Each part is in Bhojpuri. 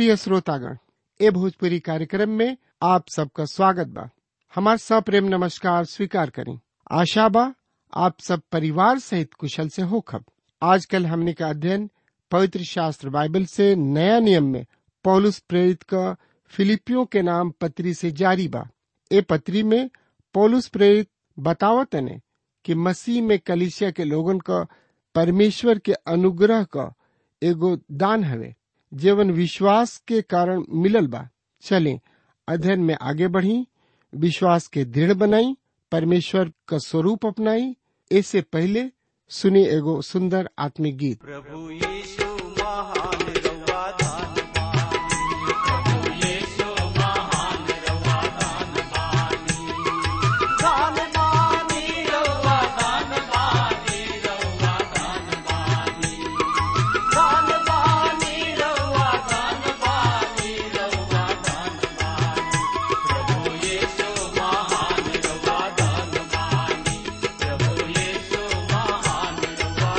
प्रिय श्रोतागण ए भोजपुरी कार्यक्रम में आप सबका स्वागत बा हमार सप्रेम नमस्कार स्वीकार करें आशा बा आप सब परिवार सहित कुशल से होखब आजकल हमने का अध्ययन पवित्र शास्त्र बाइबल से नया नियम में पौलुस प्रेरित का फिलिपियों के नाम पत्री से जारी बा ए पत्री में पौलुस प्रेरित बतावत ने कि मसीह में कलिसिया के लोगन का परमेश्वर के अनुग्रह का एगो दान हवे जीवन विश्वास के कारण मिलल बा चलें अध्ययन में आगे बढ़ी विश्वास के दृढ़ बनाई परमेश्वर का स्वरूप अपनाई इससे पहले सुनी एगो सुंदर आत्मिक गीत प्रभु यीशु महान रवा दानवान प्रभु यीशु महान रवा दानवानी दानवानी रवा दानवानी रवा दानवानी दानवानी रवा दानवानी रवा दानवानी प्रभु यीशु महान रवा दानवानी प्रभु यीशु महान रवा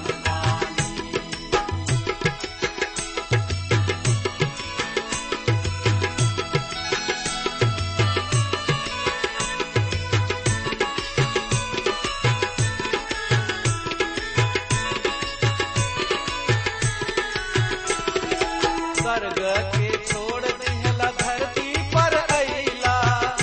दानवानी स्वर्ग के छोड़ दिहला धरती पर अइला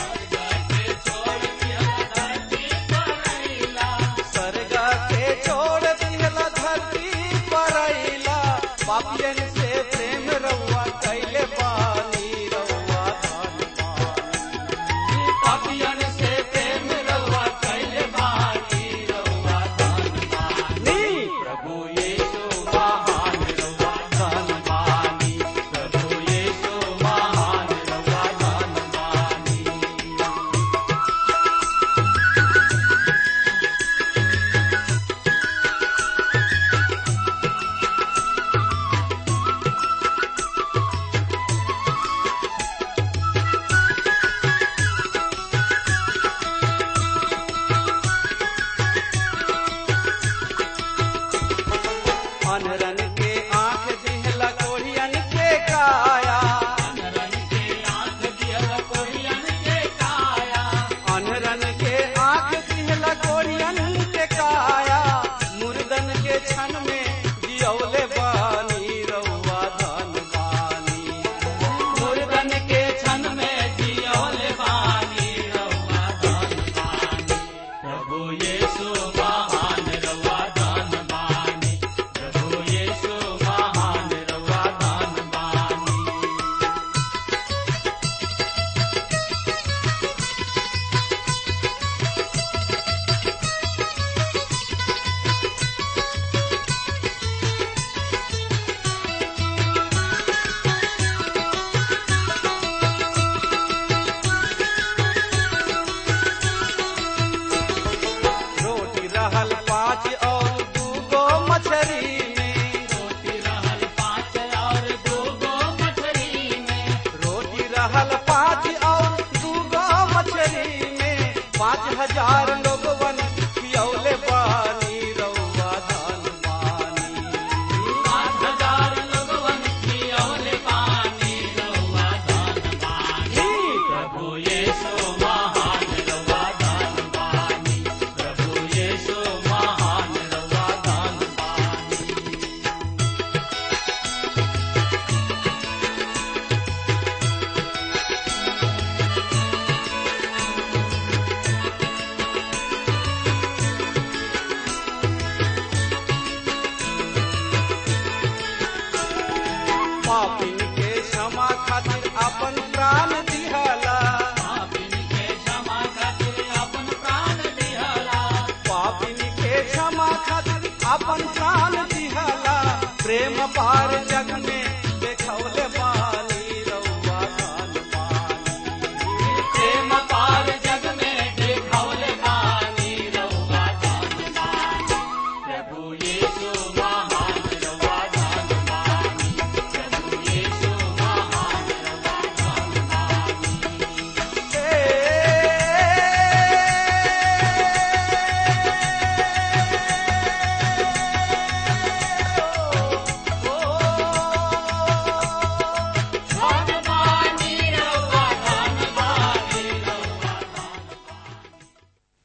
स्वर्ग के छोड़ दिहला धरती पर अइला पापियन से प्रेम रउआ कैले बानी रउआ धनवान पापियन से प्रेम रउआ कैले बानी रउआ धनवानी प्रभु यीशु महान रउआ धनवानी प्रभु यीशु महान रउआ धनवानी अनरन के आंख दिहला कोढ़ियन के काया अनरन के आंख दिहला कोढ़ियन के काया अनरन के आंख दिहला कोढ़ियन के काया मुर्दन के क्षण में जियौले बानी रउआ धन बानी मुर्दन के क्षण में जियौले बानी रउआ धन बानी प्रभु यीशु महान रउआ धन बानी प्रभु यीशु महान रउआ धन बानी रोटी रहल पाँच और दूगो मछरी में रोटी रहल पाँच और दूगो मछरी में रोटी रहल पाँच और दूगो मछरी में पाँच हजार लोगवन पियौले पानी रउआ धन पानी पाँच हजार लोगवन पियौले पानी रउआ धन पानी प्रभु यीशु महान रउआ धन पानी प्रभु यीशु महान रउआ धन पानी पापिन के क्षमा खातिर अपन प्राण दिहला पापिन के क्षमा खातिर अपन प्राण दिहला पापिन के क्षमा खातिर अपन प्राण दिहला प्रेम पार जग में देखौले बानी रउआ धन पानी प्रेम पार जग में देखौले बानी रउआ धन पानी प्रभु यीशु महान रउआ धन पानी प्रभु यीशु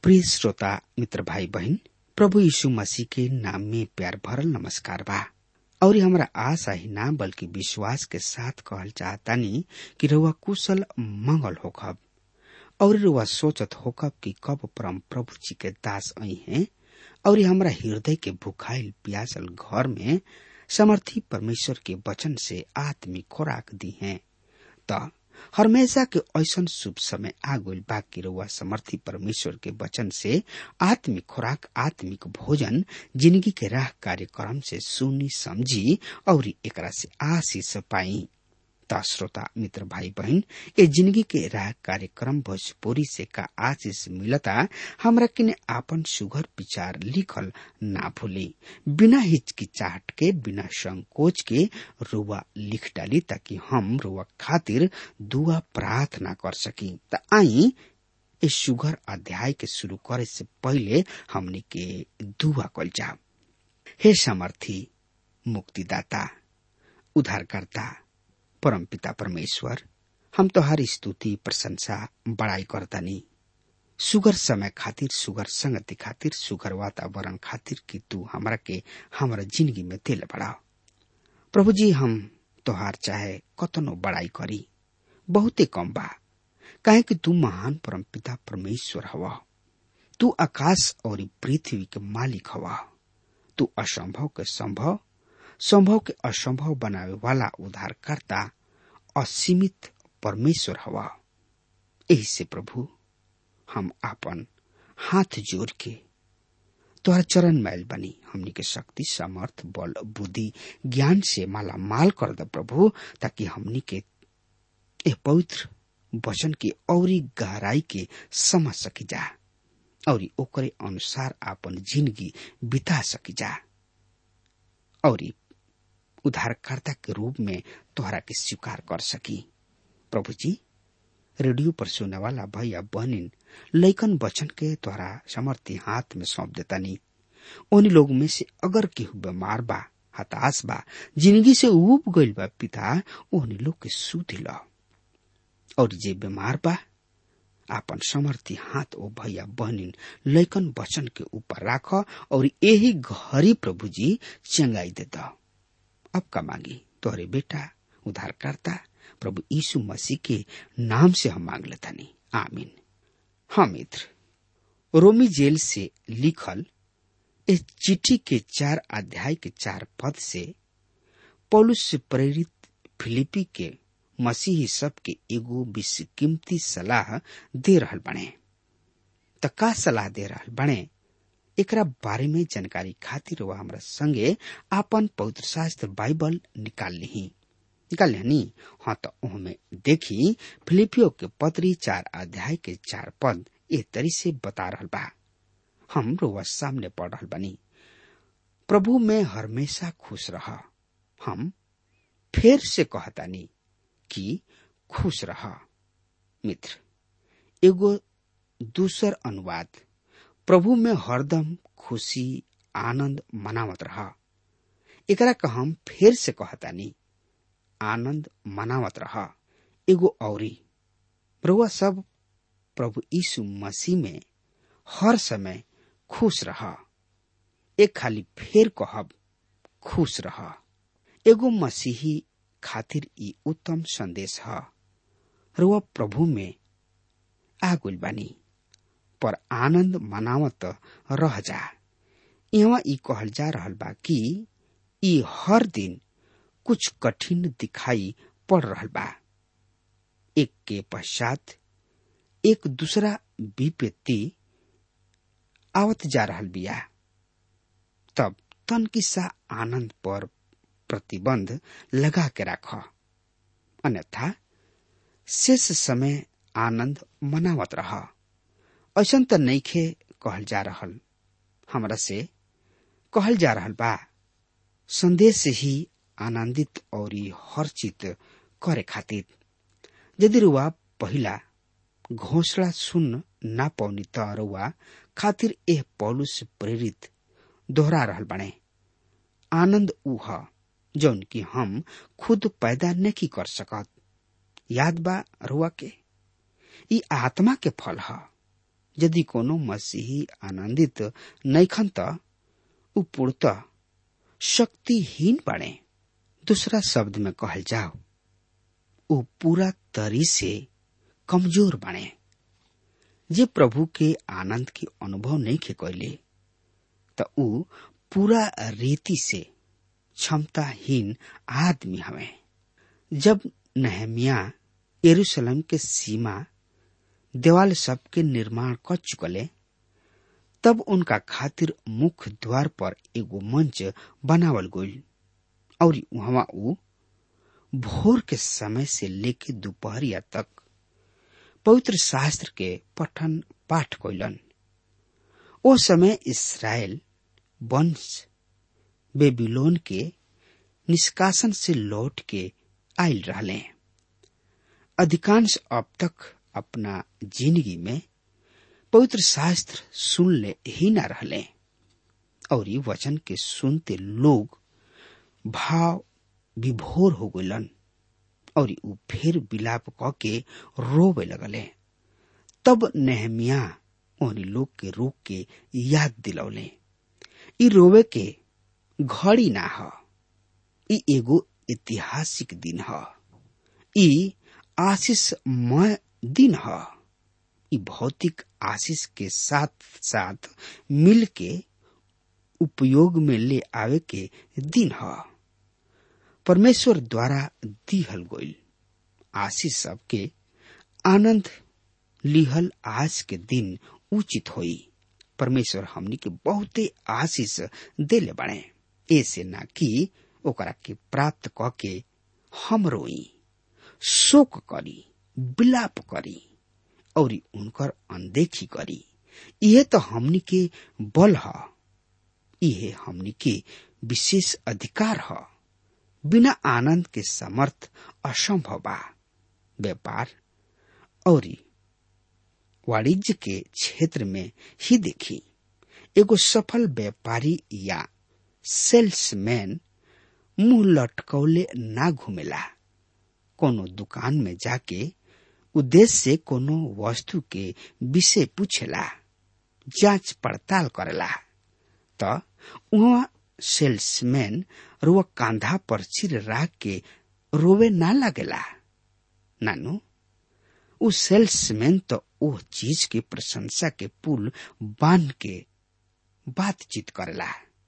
प्रिय श्रोता मित्र भाई बहन प्रभु यीशु मसीह के नाम में प्यार भरल नमस्कार बा और हमरा आशा ही ना बल्कि विश्वास के साथ कहल चाहतानी कि रउआ कुशल मंगल होखब और रुआ सोचत होकब कि कब परम प्रभु जी के दास आई हैं और हमरा हृदय के भुखाइल प्यासल घर में समर्थी परमेश्वर के वचन से आत्मिक खुराक दी हैं त हमेशा के ऐसन शुभ समय आ गइल बा कि रउआ समर्थी परमेश्वर के वचन से आत्मिक खुराक आत्मिक भोजन जिंदगी के राह कार्यक्रम से सुनी समझी और एकरा से आशीष पाई त श्रोता मित्र भाई बहन ये जिंदगी के राह कार्यक्रम भोजपुरी से का आशीष मिलता हमरा किने आपन सुघर विचार लिखल ना भूली बिना हिचकिचाहट के बिना संकोच के रुआ लिख डाली ताकि हम रुआ खातिर दुआ प्रार्थना कर सकी त आई इस सुघर अध्याय के शुरू करे से पहले हमने के दुआ कल जाब हे समर्थी मुक्तिदाता उद्धारकर्ता परम पिता परमेश्वर हम तोहारी स्तुति प्रशंसा बड़ाई करतानी सुगर समय खातिर सुगर संगति खातिर सुगर वातावरण खातिर कि तू हमरा के हमरा जिंदगी में दिल बढ़ाओ प्रभु जी हम तोहार चाहे कतनो बड़ाई करी बहुते कम बा काहे कि तू महान परम पिता परमेश्वर हवा तू आकाश और पृथ्वी के मालिक हवा तू असंभव के संभव संभव के असंभव बनावे वाला उद्धारकर्ता असीमित परमेश्वर हवा यही से प्रभु हम आपन हाथ जोड़ के तोहर चरण मैल बनी हमनी के शक्ति सामर्थ बल बुद्धि ज्ञान से माला माल कर द प्रभु ताकि हमनी के ए पवित्र वचन की औरी गहराई के समझ सकी जा और ओकरे अनुसार आपन जिंदगी बिता सकी जा और उद्धारकर्ता के रूप में तोहरा के स्वीकार कर सकी प्रभु जी रेडियो पर सुने वाला भैया बहनिन लैकन वचन के तोहरा समर्थी हाथ में सौंप देता नहीं उन लोग में से अगर केहू बीमार बा हताश बा जिंदगी से उब गइल बा पिता ओहनी लोग के सुध ल और जे बीमार बा आपन समर्थी हाथ ओ भैया बहनिन लैकन वचन के ऊपर राख और यही घरी प्रभु जी चंगाई देता अब का मांगी तोहरे बेटा उद्धारकर्ता प्रभु यीशु मसीह के नाम से हम मांग लेता नहीं आमीन हाँ मित्र रोमी जेल से लिखल इस चिट्ठी के चार अध्याय के चार पद से पौलुस से प्रेरित फिलिपी के मसीही सब के एगो विश्व कीमती सलाह दे रहल बने त का सलाह दे रहल बने एकरा बारे में जानकारी खातिर वह हमरा संगे आपन पवित्र शास्त्र बाइबल निकाल ली निकाल ली हाँ तो उहमें देखी फिलिपियो के पत्री चार अध्याय के चार पद ए तरी से बता रहल बा हम रोवा सामने पढ़ रहल बनी प्रभु में हमेशा खुश रह हम फिर से कहतानी कि खुश रह मित्र एगो दूसर अनुवाद प्रभु में हरदम खुशी आनंद मनावत रह एकरा का हम फिर से कहतानी आनंद मनावत रह एगो औरी प्रभु सब प्रभु यीशु मसीह में हर समय खुश रह एक खाली फेर कहब खुश रह एगो मसीही खातिर ई उत्तम संदेश है रुआ प्रभु में आगुल बानी पर आनंद मनावत रह जा यहाँ ई कहल जा रहल बा कि ई हर दिन कुछ कठिन दिखाई पड़ रहल बा एक के पश्चात एक दूसरा विपत्ति आवत जा रहल बिया तब तन किस्सा आनंद पर प्रतिबंध लगा के राख अन्यथा शेष समय आनंद मनावत रह ऐसन त नईखे कहल जा रहल हमरा से कहल जा रहल बा संदेश से ही आनंदित और हर्षित करे खातिर यदि रुआ पहिला घोषणा सुन ना पौनी त रुआ खातिर एह पौलुस प्रेरित दोहरा रहल बने आनंद ऊ ह जौन की हम खुद पैदा नहीं कर सकत याद बा रुआ के ई आत्मा के फल ह यदि कोनो मसीही आनंदित नैखन त उ पूर्णतः शक्तिहीन बने दूसरा शब्द में कहल जाओ उ पूरा तरी से कमजोर बने जे प्रभु के आनंद के अनुभव नहीं के कैले त उ पूरा रीति से क्षमताहीन आदमी हवे जब नहमिया यरूशलेम के सीमा देवाल सब के निर्माण कर चुकले तब उनका खातिर मुख्य द्वार पर एगो मंच बनावल गईल और वहां उ भोर के समय से लेके दोपहरिया तक पवित्र शास्त्र के पठन पाठ कैलन ओ समय इसराइल वंश बेबीलोन के निष्कासन से लौट के आयल रहले अधिकांश अब तक अपना जिंदगी में पवित्र शास्त्र सुन ले ही न रहले और ये वचन के सुनते लोग भाव विभोर हो गलन और उ फिर विलाप क के रोवे लगले तब नेहमिया ओहनी लोग के रोक के याद दिलौले ई रोवे के घड़ी ना ह ई एगो ऐतिहासिक दिन ह ई आशीषमय दिन ह ई भौतिक आशीष के साथ साथ मिल के उपयोग में ले आवे के दिन ह परमेश्वर द्वारा दिहल गईल आशीष सबके आनंद लिहल आज के दिन उचित होई परमेश्वर हमनी के बहुते आशीष देले बने ऐसे ना कि ओकरा के प्राप्त क के हम रोई शोक करी विलाप करी और उनकर अनदेखी करी यह तो हमनी के बल ह यह हमनी के विशेष अधिकार ह बिना आनंद के समर्थ असंभव बा व्यापार और वाणिज्य के क्षेत्र में ही देखी एगो सफल व्यापारी या सेल्समैन मुंह लटकौले ना घूमेला कोनो दुकान में जाके उद्देश्य से कोनो वस्तु के विषय पूछेला जांच पड़ताल करेला त वहाँ सेल्समैन रुआ कांधा पर सिर राख के रोवे ना लगेला नानू उ सेल्समैन तो ओ चीज के प्रशंसा के पुल बांध के बातचीत करेला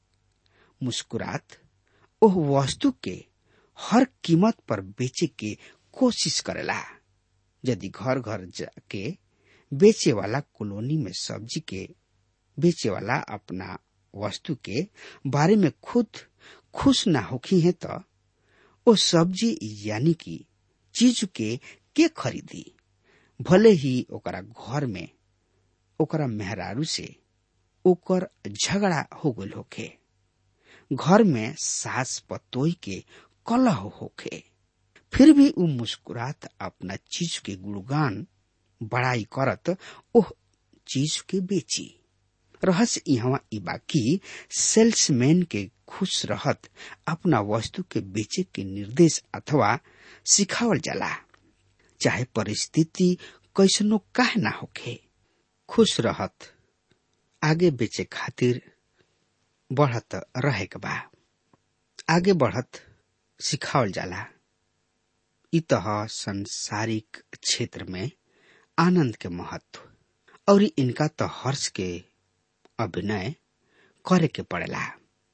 मुस्कुरात ओह वस्तु के हर कीमत पर बेचे के कोशिश करेला यदि घर घर जाके बेचे वाला कॉलोनी में सब्जी के बेचे वाला अपना वस्तु के बारे में खुद खुश ना होखी है तो ओ सब्जी यानी कि चीज के के खरीदी भले ही ओकरा घर में ओकरा मेहरारू से ओकर झगड़ा हो गल होखे घर में सास पतोई के कलह होखे फिर भी उ मुस्कुरात अपना चीज के गुणगान बड़ाई करत ओह चीज के बेची रहस्य यहाँ ई बाकी सेल्समैन के खुश रहत अपना वस्तु के बेचे के निर्देश अथवा सिखावल जाला चाहे परिस्थिति कैसनो काहे ना होखे खुश रहत आगे बेचे खातिर बढ़त रहे के बा आगे बढ़त सिखावल जाला इ तह संसारिक क्षेत्र में आनंद के महत्व और इनका तो हर्ष के अभिनय करे के पड़ेला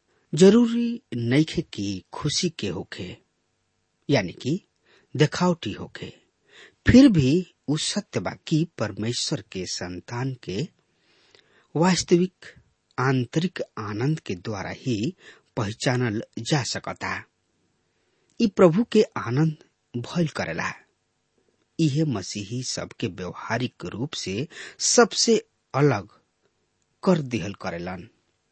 जरूरी नइखे कि खुशी के होखे यानी कि देखावटी होखे फिर भी उ सत्य बा कि परमेश्वर के संतान के वास्तविक आंतरिक आनंद के द्वारा ही पहचानल जा सकता इ प्रभु के आनंद भयल करेला यह मसीही सबके व्यवहारिक रूप से सबसे अलग कर दिहल करेलन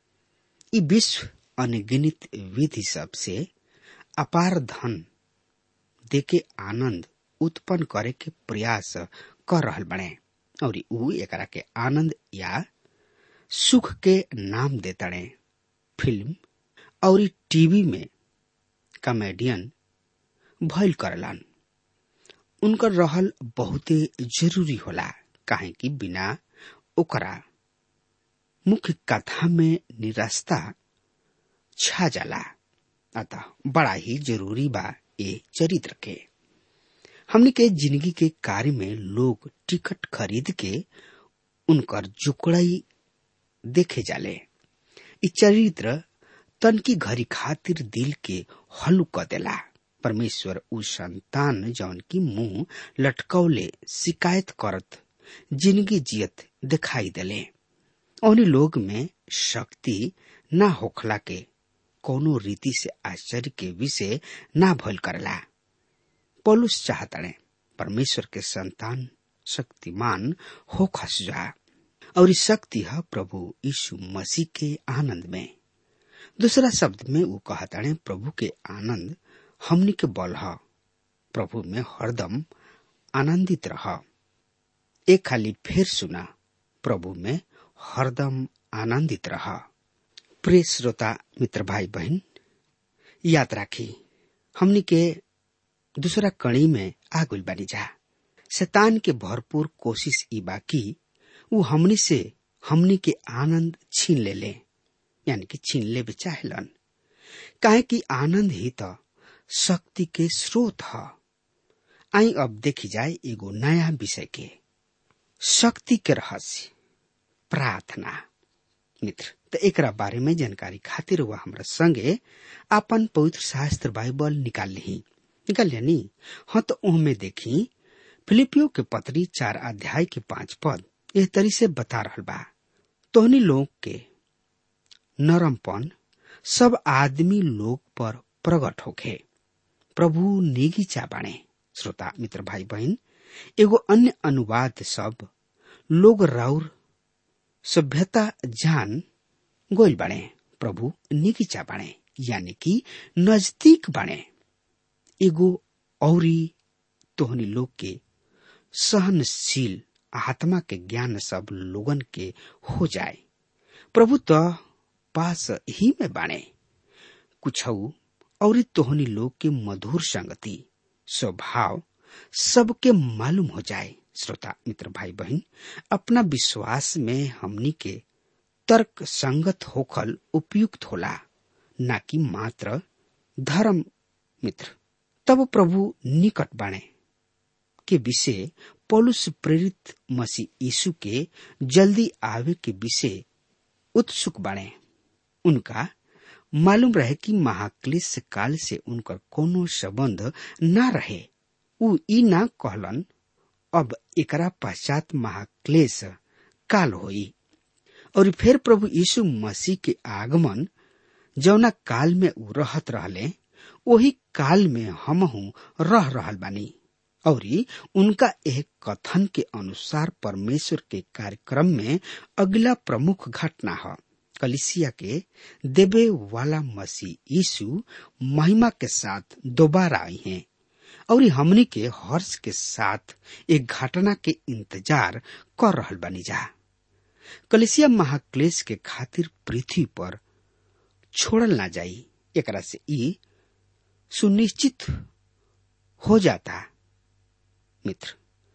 इ विश्व अनगिनित विधि सब से अपार धन देके आनंद उत्पन्न करे के प्रयास कर रहल बने और उ एकरा के आनंद या सुख के नाम देतड़े फिल्म और टीवी में कॉमेडियन भइल करलन उनकर रहल बहुते जरूरी होला काहे कि बिना ओकरा मुख्य कथा में निरस्ता छा जाला अतः बड़ा ही जरूरी बा ये चरित्र के हमने के जिंदगी के कार्य में लोग टिकट खरीद के उनकर जुकड़ाई देखे जाले इ चरित्र तन की घड़ी खातिर दिल के हल्लू क देला परमेश्वर उ संतान जौन की मुंह लटकौले शिकायत करत जिंदगी जियत दिखाई देले उन्हीं लोग में शक्ति ना होखला के कोनो रीति से आश्चर्य के विषय ना भल करला पौलुस चाहतड़े परमेश्वर के संतान शक्तिमान हो खस जा और इस शक्ति है प्रभु यीशु मसीह के आनंद में दूसरा शब्द में वो कहताड़े प्रभु के आनंद हमनी के बल है प्रभु में हरदम आनंदित रह एक खाली फिर सुना प्रभु में हरदम आनंदित रह प्रिय श्रोता मित्र भाई बहन याद राखी हमनी के दूसरा कड़ी में आगुल बनी जा शैतान के भरपूर कोशिश ई बाकी वो हमनी से हमनी के आनंद छीन ले ले यानी कि छीन ले भी चाहेलन काहे कि आनंद ही तो शक्ति के स्रोत है आई अब देखी जाए एगो नया विषय के शक्ति के रहस्य प्रार्थना मित्र तो एक बारे में जानकारी खातिर वह हमरा संगे अपन पवित्र शास्त्र बाइबल निकाल ली निकाल नी हाँ तो उनमें देखी फिलिपियो के पत्री चार अध्याय के पांच पद एह तरी से बता रहा बा तोहनी लोग के नरमपन सब आदमी लोग पर प्रकट होखे प्रभु निगीचा बाणे श्रोता मित्र भाई बहन एगो अन्य अनुवाद सब लोग राउर सभ्यता जान गोल बाणे प्रभु निगीचा बाणे यानी कि नजदीक बाणे एगो औरी तोहनी लोग के सहनशील आत्मा के ज्ञान सब लोगन के हो जाए प्रभु तो पास ही में बाणे कुछ और तोहनी लोग के मधुर संगति स्वभाव सबके मालूम हो जाए श्रोता मित्र भाई बहन अपना विश्वास में हमनी के तर्क संगत होखल उपयुक्त होला न कि मात्र धर्म मित्र तब प्रभु निकट बाणे के विषय पौलुस प्रेरित मसीह यीशु के जल्दी आवे के विषय उत्सुक बने उनका मालूम रहे कि महाक्लेश काल से उनकर कोनो संबंध न रहे उ ई ना कहलन अब एकरा पश्चात महाक्लेश काल होई और फिर प्रभु यीशु मसीह के आगमन जौना काल में उ रहत रहले वही काल में हम रह रहल बानी और उनका एक कथन के अनुसार परमेश्वर के कार्यक्रम में अगला प्रमुख घटना है कलिसिया के देवे वाला मसीह यीशु महिमा के साथ दोबारा आई हैं और हमनी के हर्ष के साथ एक घटना के इंतजार कर रहल बनी जा कलिसिया महाक्लेश के खातिर पृथ्वी पर छोड़ल ना जाई एकरा से ई सुनिश्चित हो जाता मित्र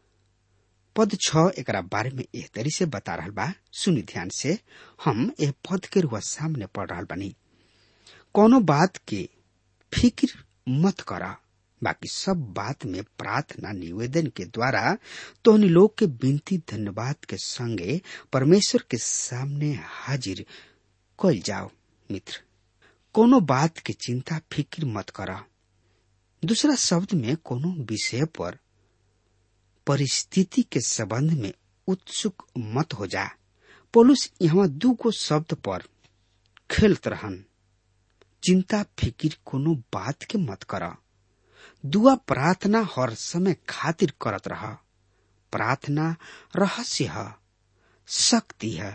पद छ एकरा बारे में एह तरी से बता रहा बा सुनी ध्यान से हम एह पद के रुआ सामने पढ़ रहा बानी कोनो बात के फिक्र मत करा बाकी सब बात में प्रार्थना निवेदन के द्वारा तोहनी लोग के विनती धन्यवाद के संगे परमेश्वर के सामने हाजिर कल जाओ मित्र कोनो बात के चिंता फिक्र मत करा दूसरा शब्द में कोनो विषय पर परिस्थिति के संबंध में उत्सुक मत हो जा पोलुस यहाँ दूगो शब्द पर खेलत रहन चिंता फिकिर कोनो बात के मत कर दुआ प्रार्थना हर समय खातिर करत रह प्रार्थना रहस्य है शक्ति है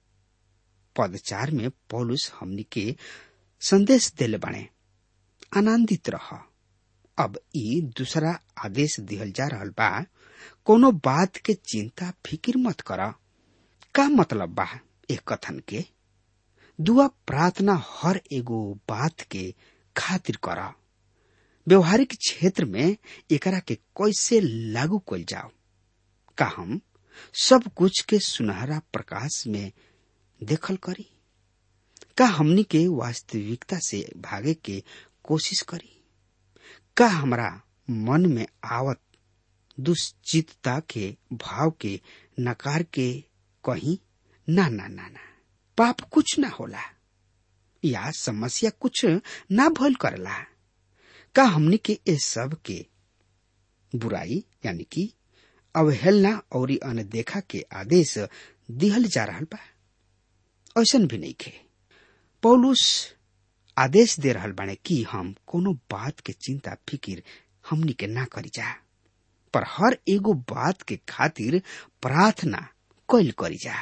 पदचार में पौलुस हमनी के संदेश दिले बने आनंदित रह अब ई दूसरा आदेश दिहल जा रहा बा कोनो बात के चिंता फिकिर मत कर का मतलब बा एक कथन के दुआ प्रार्थना हर एगो बात के खातिर कर व्यवहारिक क्षेत्र में एकरा के कैसे लागू कल जाओ का हम सब कुछ के सुनहरा प्रकाश में देखल करी का हमनी के वास्तविकता से भागे के कोशिश करी का हमरा मन में आवत दुश्चितता के भाव के नकार के कहीं ना ना ना ना पाप कुछ ना होला या समस्या कुछ ना भल करला का हमनी के ए सब के बुराई यानी कि अवहेलना और अनदेखा के आदेश दिहल जा रहा बा ऐसन भी नहीं खे पौलुस आदेश दे रहल बाने कि हम कोनो बात के चिंता फिकिर हमनी के ना करी जा पर हर एगो बात के खातिर प्रार्थना कैल करी जा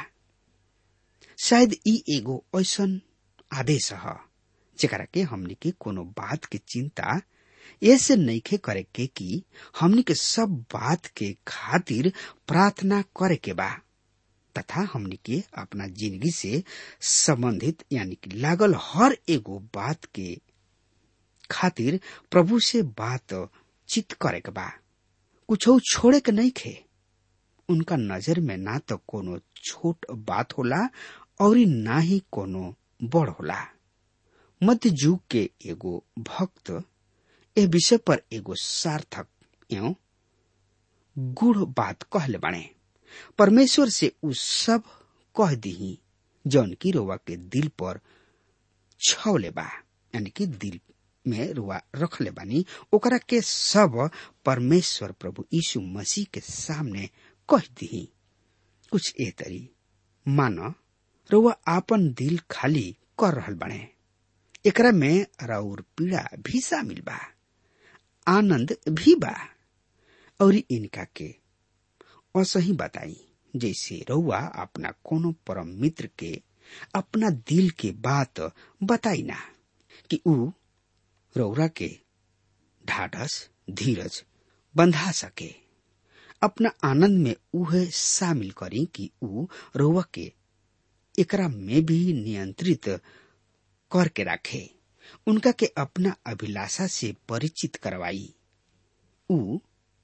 शायद ई एगो ऐसन आदेश ह जेकरा के हमनी के कोनो बात के चिंता ऐसे नईखे करे के कि हमनी के सब बात के खातिर प्रार्थना करे के बा तथा हमनी के अपना जिंदगी से संबंधित यानी कि लागल हर एगो बात के खातिर प्रभु से बात चित करे के बा कुछ छोड़े के नहीं खे उनका नजर में ना तो कोनो छोट बात होला और ना ही कोनो बड़ होला मध्य युग के एगो भक्त ए विषय पर एगो सार्थक एवं गुड़ बात कहले बाणे परमेश्वर से उ सब कह दीही जौन की रोवा के दिल पर छवले बा यानी कि दिल में रुआ रखले बानी ओकरा के सब परमेश्वर प्रभु यीशु मसीह के सामने कह दीही कुछ ए तरी मान रुआ आपन दिल खाली कर रहल बाणे एकरा में राउर पीड़ा भी शामिल बा आनंद भी बा और इनका के असही बताई जैसे रउआ अपना कोनो परम मित्र के अपना दिल के बात बताई ना कि ऊ रौरा के ढाढ़स धीरज बंधा सके अपना आनंद में उहे शामिल करी कि ऊ रउआ के एकरा में भी नियंत्रित करके रखे उनका के अपना अभिलाषा से परिचित करवाई ऊ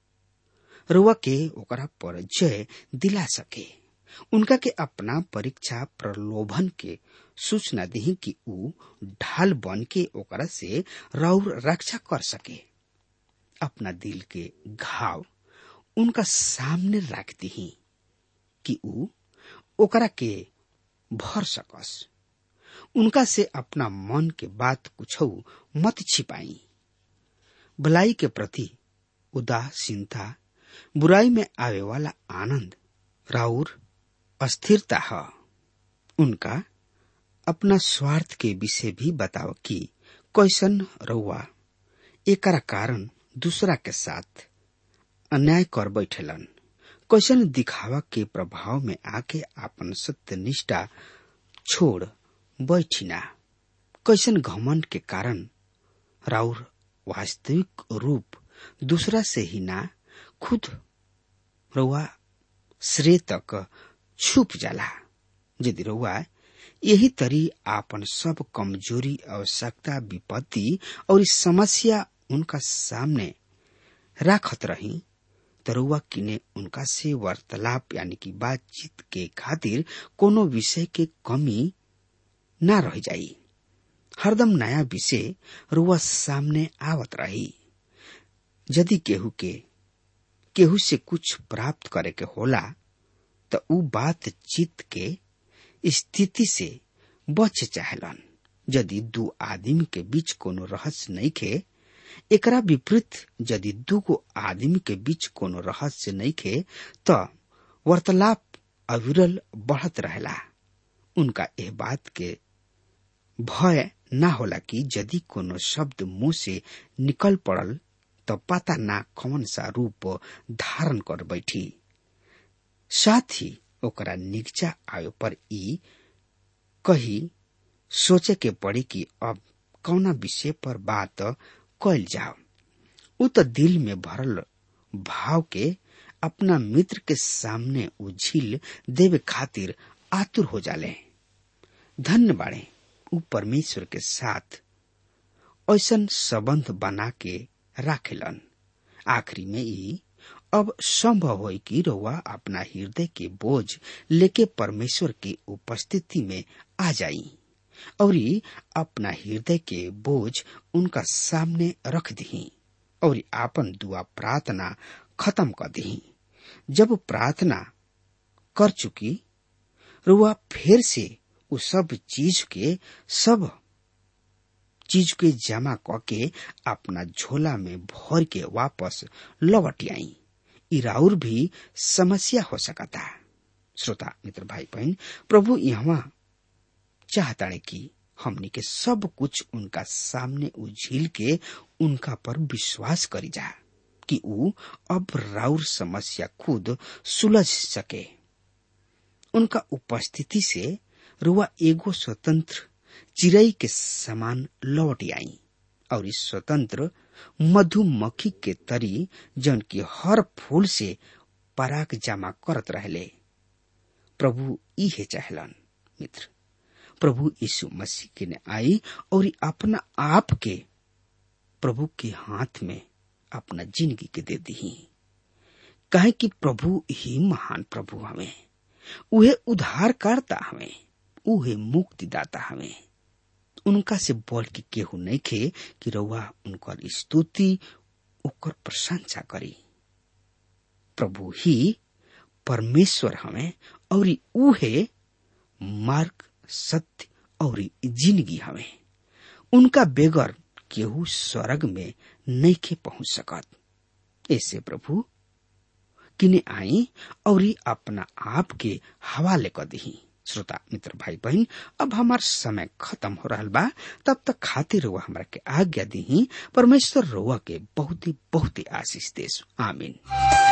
रुआ के ओकरा पर जय दिला सके उनका के अपना परीक्षा प्रलोभन के सूचना दी कि ऊ ढाल बन के ओकरा से रौर रक्षा कर सके अपना दिल के घाव उनका सामने रख दी कि ऊ ओकरा के भर सकस उनका से अपना मन के बात कुछ मत छिपाई भलाई के प्रति उदासीनता बुराई में आवे वाला आनंद राउर अस्थिरता है उनका अपना स्वार्थ के विषय भी बताओ कि कैसन रउआ एकरा कारण दूसरा के साथ अन्याय कर बैठेलन कैसन दिखावा के प्रभाव में आके अपन सत्य निष्ठा छोड़ बैठिना कैसन घमंड के कारण राउर वास्तविक रूप दूसरा से ही ना खुद रउआ श्रेय तक छुप जाला यदि रउआ यही तरी आपन सब कमजोरी आवश्यकता विपत्ति और इस समस्या उनका सामने राखत रही तो रउआ किने उनका से वार्तालाप यानी कि बातचीत के खातिर कोनो विषय के कमी ना रह जाई हरदम नया विषय रुआ सामने आवत रही यदि केहू के केहू से कुछ प्राप्त करे के होला तो उ बातचीत के स्थिति से बच चाहलन यदि दू आदमी के बीच कोनो रहस्य नहीं खे एकरा विपरीत यदि दूगो आदमी के बीच कोनो रहस्य नहीं खे तो वार्तालाप अविरल बढ़त रहेला उनका यह बात के भय ना होला कि यदि कोनो शब्द मुंह से निकल पड़ल तो पता ना कौन सा रूप धारण कर बैठी साथ ही ओकरा निगचा आयो पर ई कही सोचे के पड़ी कि अब कौना विषय पर बात कैल जाओ उ तो दिल में भरल भाव के अपना मित्र के सामने उझिल देवे खातिर आतुर हो जाले धन्य बाड़े उ परमेश्वर के साथ ऐसन संबंध बना के राखेलन आखिरी में ई अब संभव हो कि रउआ अपना हृदय के बोझ लेके परमेश्वर की उपस्थिति में आ जाई और अपना हृदय के बोझ उनका सामने रख दी और आपन दुआ प्रार्थना खत्म कर दी जब प्रार्थना कर चुकी रुआ फिर से उ सब चीज के सब चीज के जमा क के अपना झोला में भर के वापस लौट आई इराउर भी समस्या हो सकता श्रोता मित्र भाई बहन प्रभु यहाँ चाहता कि हमनी के सब कुछ उनका सामने उझिल के उनका पर विश्वास करी जा कि ऊ अब राउर समस्या खुद सुलझ सके उनका उपस्थिति से रुआ एगो स्वतंत्र चिड़ई के समान लौट आई और इस स्वतंत्र मधुमक्खी के तरी जन की हर फूल से पराग जमा करत रहले प्रभु इहे चाहलन मित्र प्रभु यीशु मसीह के ने आई और अपना आप के प्रभु के हाथ में अपना जिंदगी के दे दी कहे कि प्रभु ही महान प्रभु हमें उहे उद्धार करता हमें उहे मुक्तिदाता हमें उनका से बोल के केहू नहीं खे कि रउआ उनकर स्तुति ओकर प्रशंसा करी प्रभु ही परमेश्वर हमें और उहे मार्ग सत्य और जिंदगी हमें उनका बेगर केहू स्वर्ग में नहीं के पहुंच सकत ऐसे प्रभु किने आई और अपना आप के हवाले कर दी श्रोता मित्र भाई बहन अब हमार समय खत्म हो रहा बा तब तक खातिर रुआ हमरा के आज्ञा दी परमेश्वर रुआ के बहुत ही बहुत ही आशीष देश आमीन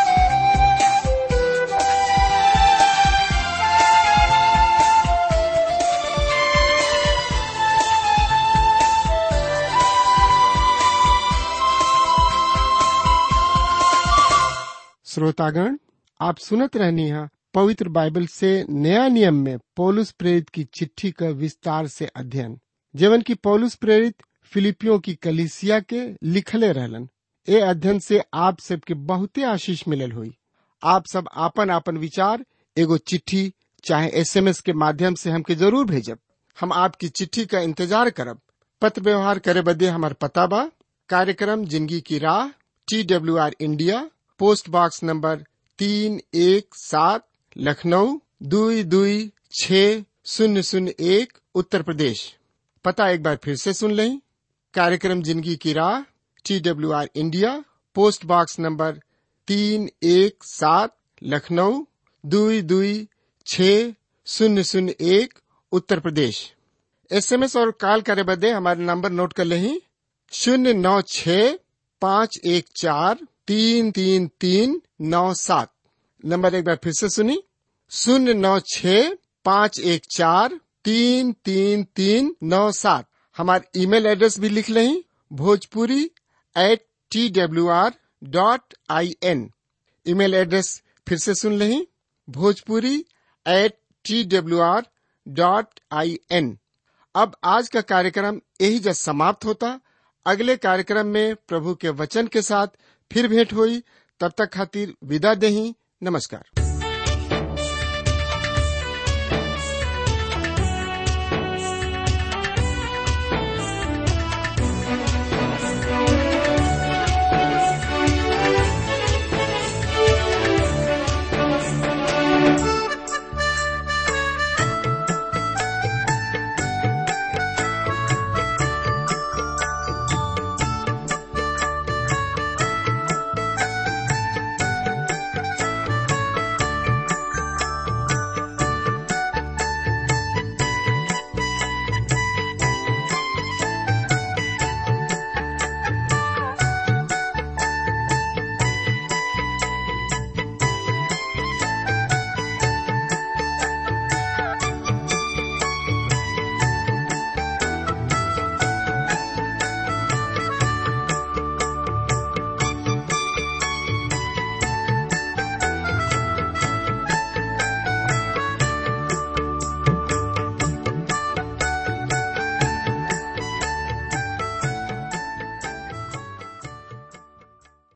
श्रोतागण आप सुनत रहनी है पवित्र बाइबल से नया नियम में पौलुस प्रेरित की चिट्ठी का विस्तार से अध्ययन जीवन की पौलुस प्रेरित फिलिपियों की कलिसिया के लिखले रहलन ए अध्ययन से आप सबके बहुते आशीष मिलल हुई आप सब आपन आपन विचार एगो चिट्ठी चाहे एसएमएस के माध्यम से हमके जरूर भेजब हम आपकी चिट्ठी का इंतजार करब पत्र व्यवहार करे बदे हमार पता बा कार्यक्रम जिंदगी की राह T W R India post box number तीन एक सात लखनऊ दुई दुई छ शून्य शून्य एक उत्तर प्रदेश पता एक बार फिर से सुन लें कार्यक्रम जिंदगी की राह T W R India post box number तीन एक सात लखनऊ दुई दुई छ शून्य शून्य एक उत्तर प्रदेश एसएमएस और कॉल करे बदे हमारे नंबर नोट कर लें शून्य नौ छ पाँच एक चार तीन तीन तीन नौ सात नंबर एक बार फिर से सुनी शून्य नौ छ पाँच एक चार तीन तीन तीन नौ सात हमारे ईमेल एड्रेस भी लिख लें Bhojpuri at T W R dot I N email address फिर से सुन लें Bhojpuri at T W R dot I N अब आज का कार्यक्रम यही जब समाप्त होता अगले कार्यक्रम में प्रभु के वचन के साथ फिर भेंट हुई तब तक खातिर विदा दही नमस्कार